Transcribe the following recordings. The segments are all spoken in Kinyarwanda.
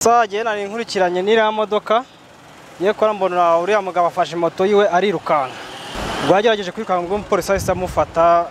nsagiye nari nkurikiranye n'iriya modoka ye kora mbona uriya mugabo afashe moto yiwe arirukanka ubwo yagerageje kwirukanka ubwo umupolisi ahise amufata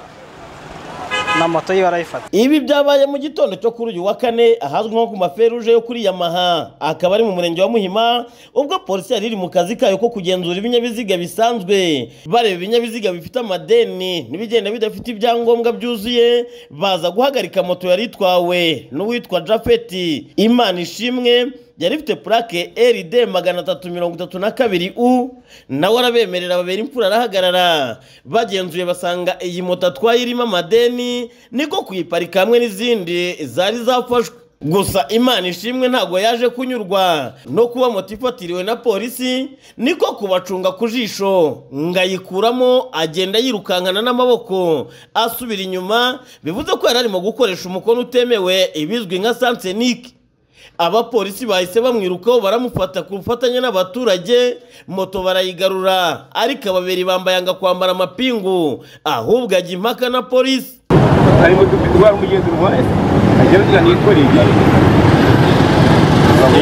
na moto yiwe arayifata ibi byabaye mu gitondo cyo kuri uyu wa kane ahazwi nko ku maferuje yo kuri yamaha akaba ari mu murenge wa muhima ubwo polisi yari iri mu kazi kayo ko kugenzura ibinyabiziga bisanzwe bareba ibinyabiziga bifite amadeni n'ibigenda bidafite ibyangombwa byuzuye baza guhagarika moto yari itwawe n'uwitwa jafeti imana ishimwe yari ifite purake eride magana atatu mirongo itatu na kabiri u nawe arabemerera babera imfura arahagarara bagenzuye basanga iyi moto atwaye irimo amadeni niko kuyiparika hamwe n'izindi zari zafashwe gusa imana ishimwe ntabwo yaje kunyurwa no kuba moto ifatiriwe na polisi niko kubacunga ku jisho ngayikuramo agenda yirukankana n'amaboko asubira inyuma bivuze ko yari arimo gukoresha umukono utemewe ibizwi nka sansenike abapolisi bahise bamwirukaho baramufata ku bufatanye n'abaturage moto barayigarura ariko ababiri bambaye anga kwambara amapingu ahubwo ajya impaka na polisi hari moto ifite ubwara umugenzi urwaye agira agira ntiyikoreye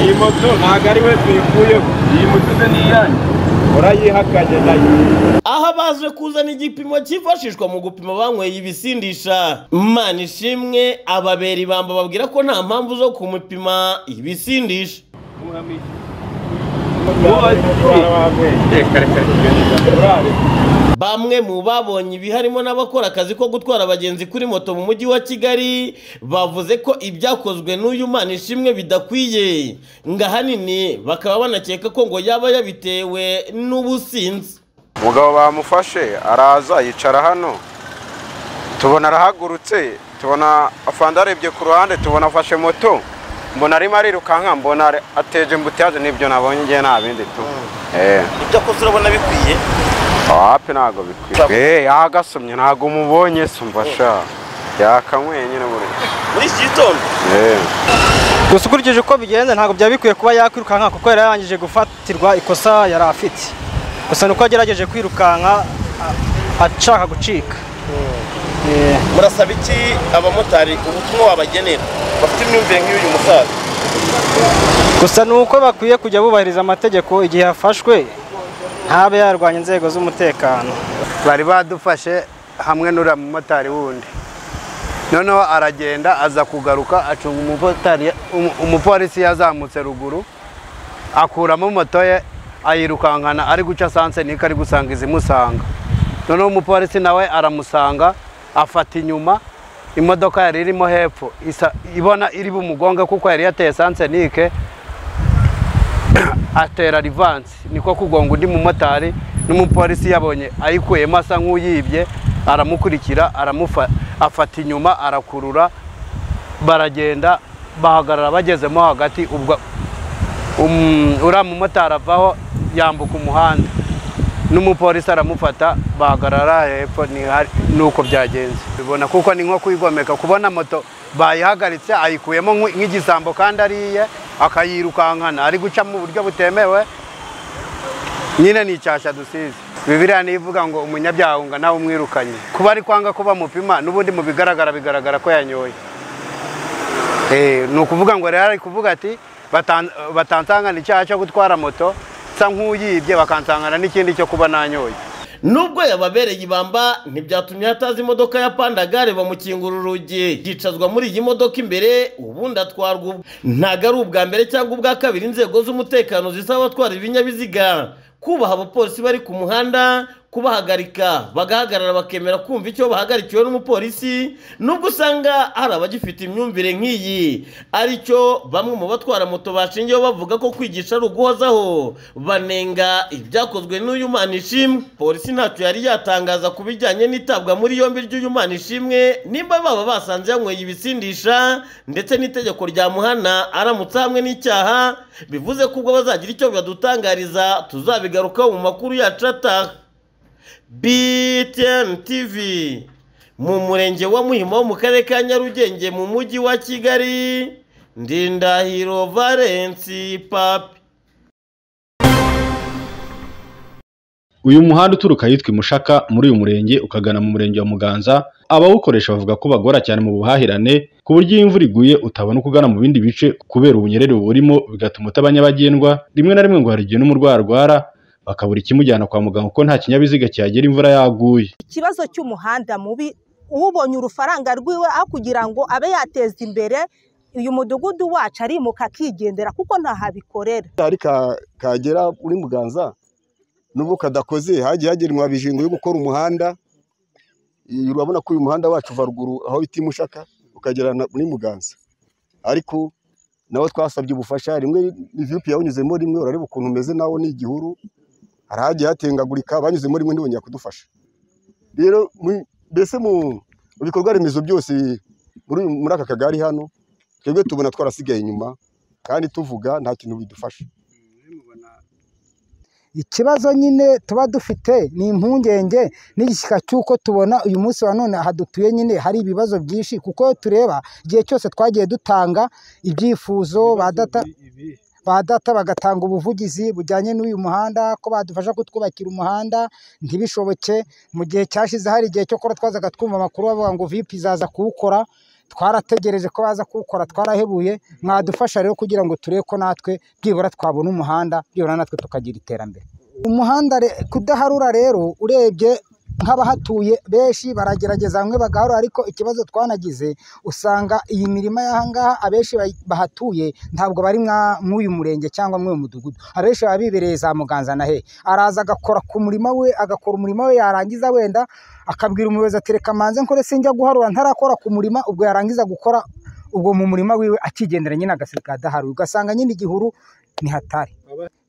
iyi moto ntabwo ari we tuyikuyeho iyi moto ze ni iyanyu urayihakanye nayo aho abaje kuzana igipimo cyifashishwa mu gupima banyweye ibisindisha mana ishimwe ababera ibamba babwira ko nta mpamvu zo kumupima ibisindisha bamwe mu babonye ibi harimo n'abakora akazi ko gutwara abagenzi kuri moto mu mujyi wa kigali bavuze ko ibyakozwe n'uyu mana ishimwe bidakwiye ngo ahanini bakaba banakeka ko ngo yaba yabitewe n'ubusinzi umugabo bamufashe araza yicara hano tubona arahagurutse tubona afanda arebye ku ruhande tubona afashe moto mbona arimo arirukanka mbona ateje mbutaje n'ibyo nabonye ngewe nta bindi tu ibyo akoze urabona bikwiye wapi ntabwo bikwiye yagasomye ntabwo umubonye se umva sha yakamweye nyine buriya muri iki gitondo Eh. gusa ukurikije uko bigenze ntabwo byari bikwiye kuba yakwirukanka kuko yari yarangije gufatirwa ikosa yari afite gusa ni uko yagerageje kwirukanka a- ashaka gucika Eh. murasaba iki abamotari ubutumwa wabagenera bafite imyumvire nk'uyu musaza gusa ni uko bakwiye kujya bubahiriza amategeko igihe yafashwe ntabe yarwanya inzego z'umutekano bari badufashe hamwe n'uriya mumotari wundi noneho aragenda aza kugaruka acunga umumotari- umu- umupolisi yazamutse ruguru akuramo moto ye ayirukankana ari guca sanse niko ari gusanga izimusanga noneho umupolisi nawe aramusanga afata inyuma imodoka yari irimo hepfo isa- ibona iri bumugonge kuko yari yateye sanse nike atera rivansi niko kugonga undi mumotari n'umupolisi yabonye ayikuyemo asa nk'uyibye aramukurikira aramufa afata inyuma arakurura baragenda bahagarara bagezemo hagati ubwo um, uriya mumotari avaho yambuka umuhanda n'umupolisi aramufata bahagarara hepfo ni hari- ni uko byagenze bibona kuko ni nko kwigomeka kubona moto bayihagaritse ayikuyemo nk'u- nk'igisambo kandi ariye akayirukankana ari guca mu buryo butemewe nyine ni icyasha dusize bibiriya niyo ivuga ngo umunyabyaha ngo nawe umwirukanye kuba ari kwanga kuba mupima n'ubundi mu bigaragara bigaragara ko yanyoye Eh, ni ukuvuga ngo rero ari kuvuga ati "Batan- batansangana icyaha cyo gutwara moto nsa nk'uyibye bakansangana n'ikindi cyo kuba nanyoye nubwo yababereye ibamba ntibyatumye hataza imodoka ya pandagare bamukingura urugi yicazwa muri iyi modoka imbere ubundi atwarwa ubwe ntabwo ari ubwa mbere cyangwa ubwa kabiri inzego z'umutekano zisaba abatwara ibinyabiziga kubaha abapolisi bari ku muhanda kubahagarika bagahagarara bakemera kumva icyo bahagarikiwe n'umupolisi nubwo usanga hari abagifite imyumvire nk'iyi aricyo bamwe mu batwara moto bashingiyeho bavuga ko kwigisha ari uguhozaho banenga ibyakozwe n'uyu mana ishimwe polisi ntacyo yari yatangaza ku bijyanye n'itabwa muri yombi ry'uyu mana ishimwe nimba baba basanze yanyweye ibisindisha ndetse n'itegeko ryamuhana aramutse hamwe n'icyaha bivuze ko ubwo bazagira icyo badutangariza tuzabigarukaho mu makuru yacu ataha BTN TV mu murenge wa Muhima wo mu karere ka Nyarugenge mu mujyi wa Kigali Ndindahiro Valence Papi uyu muhanda uturuka ahitwa imushaka muri uyu murenge ukagana mu murenge wa muganza abawukoresha bavuga ko bagora cyane mu buhahirane ku buryo iyo imvura iguye utabona uko ugana mu bindi bice kubera ubunyerere burimo bigatuma utaba nyabagendwa rimwe na rimwe ngo hari igihe n'umurwayi arwara bakabura ikimujyana kwa muganga kuko nta kinyabiziga cyagera imvura yaguye ikibazo cy'umuhanda mubi ubonye urufaranga rwiwe aho kugira ngo abe yateza imbere uyu mudugudu wacu arimuka akigendera kuko ntahabikorera hari ka- kagera uri muganza nubwo kadakoze hagiye hagenwa bijingo yo gukora umuhanda I- urabona ko uyu muhanda wacu uva ruguru aho bita i mushaka ukagera na- muri muganza ariko nawe twasabye ubufasha rimwe ivyupi yawunyuzemo rimwe urareba ukuntu umeze nawo ni igihuru hari hagiye hatengagurika banyuzemo rimwe ntibongera kudufasha rero mu- mbese mu mu bikorwa remezo byose muri uyu- muri aka kagari hano twebwe tubona twarasigaye inyuma kandi tuvuga nta kintu bidufasha ikibazo nyine tuba dufite ni impungenge n'igishyika cy'uko tubona uyu munsi wa none aha dutuye nyine hari ibibazo byinshi kuko iyo tureba igihe cyose twagiye dutanga ibyifuzo ba data ba data bagatanga ubuvugizi bujyanye n'uyu muhanda ko badufasha kutwubakira umuhanda ntibishoboke mu gihe cyashize hari igihe cyo kora twazaga twumva amakuru bavuga ngo vipi izaza kuwukora twarategereje ko baza kuwukora twarahebuye mwadufasha rero kugira ngo turebe ko natwe byibura twabona umuhanda byibura natwe tukagira iterambere umuhanda re- kudaharura rero urebye nk'abahatuye benshi baragerageza bamwe bagaharura ariko ikibazo twanagize usanga iyi mirima y'aha ngaha abenshi bayi- bahatuye ntabwo bari mwa- mw'uyu murenge cyangwa mw'uyu mudugudu abenshi baba bibereye za muganza na he araza agakora ku murima we agakora umurima we yarangiza wenda akabwira umuyobozi ati reka manze nkore sinjya guharura ntarakora ku murima ubwo yarangiza gukora ubwo mu murima wiwe akigendera nyine agasiga adaharuye ugasanga nyine igihuru ni hatari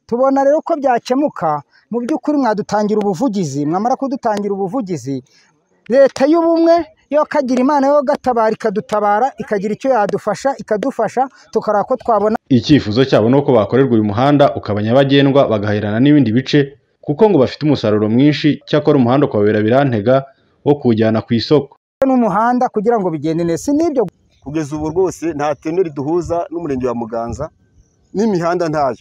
tubona rero ko byakemuka mu by'ukuri mwadutangira ubuvugizi mwamara kudutangira ubuvugizi leta y'ubumwe yo kagira imana yo gatabara ikadutabara ikagira icyo yadufasha ikadufasha tukareba ko twabona icyifuzo cyabo ni uko bakorerwa uyu muhanda ukaba nyabagendwa bagahirana n'ibindi bice kuko ngo bafite umusaruro mwinshi cyakora umuhanda ukababera birantega wo kuwujyana ku isoko n'umuhanda kugira ngo bigende neza si n'ibyo kugeza ubu rwose nta teme riduhuza n'umurenge wa muganza n'imihanda ntayo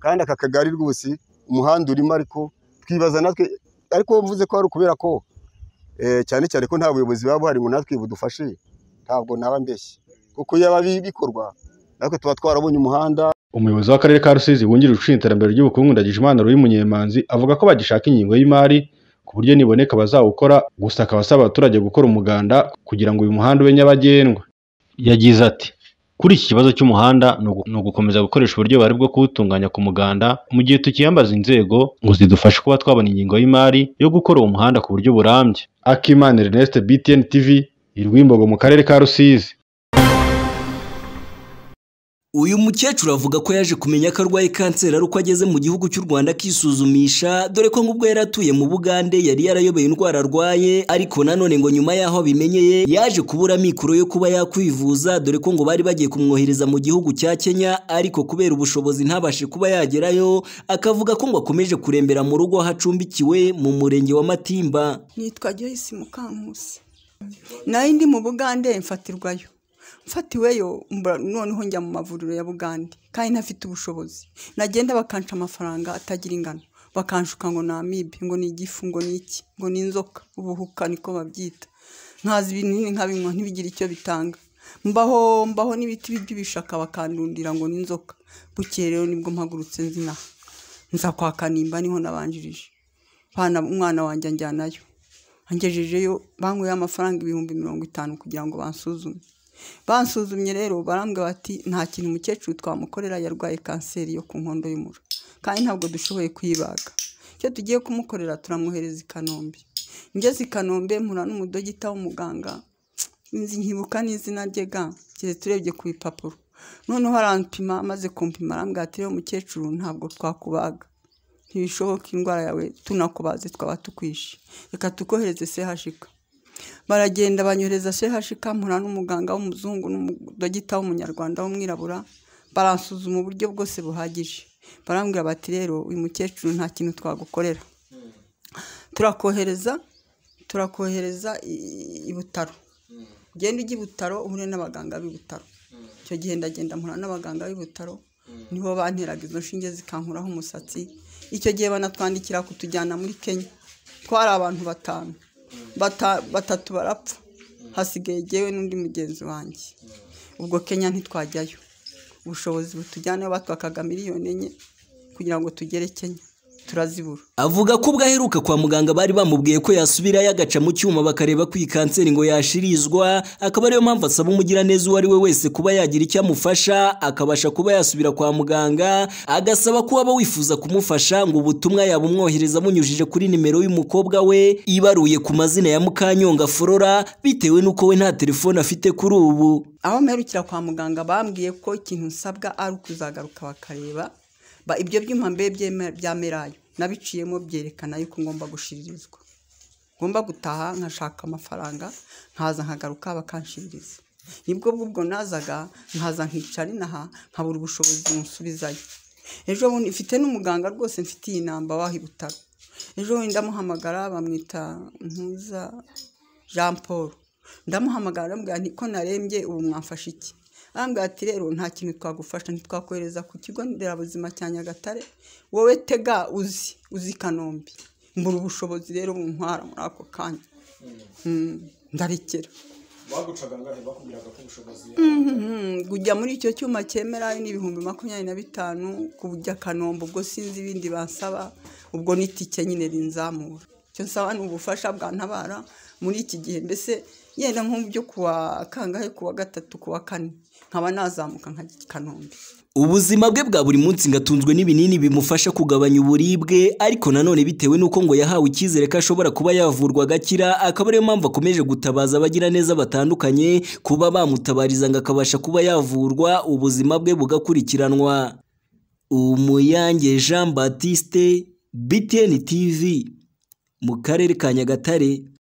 kandi aka kagari rwose umuhanda urimo ariko twibaza natwe ariko mvuze ko ari ukubera ko eh, cyane cyane ko nta buyobozi buba buhari ngo natwe budufashe ntabwo naba mbeshye kuko iyo bi- bikorwa natwe tuba twarabonye umuhanda umuyobozi w'akarere ka rusizi wungirije ushinzwe iterambere ry'ubukungu ndagijimana ruyi munyemanzi avuga ko bagishaka ingingo y'imari ku buryo niboneka bazawukora gusa akaba asaba abaturage gukora umuganda kugira ngo uyu muhanda ube nyabagendwa yagize ati kuri iki kibazo cy'umuhanda ni ugu- ni ugukomeza gukoresha uburyo buhari bwo kuwutunganya ku muganda mu gihe tukiyambaza inzego ngo zidufashe kuba twabona ingingo y'imari yo gukora uwo muhanda ku buryo burambye akimana ernest btn tv irwimbogo mu karere ka rusizi Uyu mukecuru avuga ko yaje kumenya ko arwaye kanseri ari uko ageze mu gihugu cy'u Rwanda akisuzumisha dore ko nk'ubwo yari atuye mu Bugande yari yarayobeye indwara arwaye ariko nanone ngo nyuma y'aho abimenyeye yaje kubura mikoro yo kuba yakwivuza dore ko ngo bari bagiye kumwohereza mu gihugu cya Kenya ariko kubera ubushobozi ntabashe kuba yagerayo akavuga ko ngo akomeje kurembera mu rugo aho acumbikiwe mu murenge wa Matimba. nitwa Joyce Mukankusi nayo ndi mu Bugande mfatirwayo mfatiweyo mba- noneho njya mu mavuriro ya Bugande kandi ntafite ubushobozi nagenda bakanca amafaranga atagira ingano bakanshuka ngo ni amibe ngo ni igifu ngo ni iki ngo ni inzoka ubuhuka niko babyita nkazi ibintu nyine nkabinywa ntibigire icyo bitanga mbaho mbaho n'ibiti by'ibishaka bakandundira ngo ni inzoka bukeye rero nibwo mpagurutse nzinaha nza kwa kanimba niho nabanjirije Bana- umwana wanjye anjyanayo angejejeyo banyweye amafaranga ibihumbi mirongo itanu kugira ngo bansuzume bansuzumye rero barambwira bati nta kintu umukecuru twamukorera yarwaye kanseri yo ku nkondo y'umura kandi ntabwo dushoboye kuyibaga icyo tugiye kumukorera turamwohereza i kanombe ngeze i kanombe mpura n'umudogita w'umuganga inzi nkibuka n'izina rye ga keretse urebye ku bipapuro noneho arantuma amaze kumpima arambwira ati rero mukecuru ntabwo twakubaga ntibishoboka indwara yawe tunakubaze twaba tukwishe reka tukohereze sehashika baragenda banyohereza sehashika mpura n'umuganga w'umuzungu n'umudogita w'umunyarwanda w'umwirabura baransuzuma uburyo bwose buhagije barambwira bati rero uyu mukecuru nta kintu twagukorera turakohereza turakohereza i- i butaro ugenda ujya i butaro uhure n'abaganga b'i butaro icyo gihe ndagenda mpura n'abaganga b'i butaro nibo banteraga izo nshinge zikankuraho umusatsi icyo gihe banatwandikira kutujyana muri kenya twari abantu batanu Bata- batatu barapfa hasigaye jyewe n'undi mugenzi wanjye ubwo kenya ntitwajyayo ubushobozi butujyanayo batwakaga miliyoni enye kugira ngo tugere kenya turazibura avuga ko ubwo aheruka kwa muganga bari bamubwiye ko yasubirayo agaca mu cyuma bakareba ko iyi kanseri ngo yashirizwa akaba ariyo mpamvu asaba umugiraneza uwo ari we wese kuba yagira icyo amufasha akabasha kuba yasubira kwa muganga agasaba ko waba wifuza kumufasha ngo ubutumwa yabumwohereza amunyujije kuri nimero y'umukobwa we ibaruye ku mazina ya Mukanyonga Flora bitewe n'uko we nta telefone afite kuri ubu aho mperukira kwa muganga bambwiye ko ikintu nsabwa ari ukuzagaruka bakareba ba ibyo byuma mbe byeme- bya merayo nabiciyemo byerekana yuko ngomba gushiririzwa ngomba gutaha nkashaka amafaranga nkaza nkagaruka bakanshiririza nibwo bw'ubwo nazaga nkaza nkicara inaha nkabura ubushobozi nsubizayo ejo bundi mfite n'umuganga rwose mfite iyi namba waho i butaro ejo bundi ndamuhamagara bamwita ntuza jean paul ndamuhamagara aramubwira nti ko narembye ubu mwamfasha iki arambwira ati rero nta kintu twagufasha ntitwakohereza ku kigo nderabuzima cya nyagatare wowe tega uzi uzi i kanombe mbura ubushobozi rero buntwara muri ako kanya Mm, ndarekera bagucaga angahe bakubwiraga ko ubushobozi Mhm, kujya muri icyo cyuma cyemera ni ibihumbi makumyabiri na bitanu kujya kanombe ubwo sinzi ibindi bansaba ubwo ni itike nyine rinzamura icyo nsaba ni ubufasha bwantabara muri iki gihe mbese yenda nk'ubyo kuwa kangahe kuwa gatatu kuwa kane nkaba nazamuka nkajya i kanombe Ubuzima bwe bwa buri munsi ngo atunzwe n'ibinini bimufasha kugabanya uburibwe ariko nanone bitewe n'uko ngo yahawe icyizere ko ashobora kuba yavurwa agakira akaba ariyo mpamvu akomeje gutabaza abagiraneza batandukanye kuba bamutabariza ngo akabasha kuba yavurwa ubuzima bwe bugakurikiranwa Umuyange Jean Baptiste BTN TV mu karere ka Nyagatare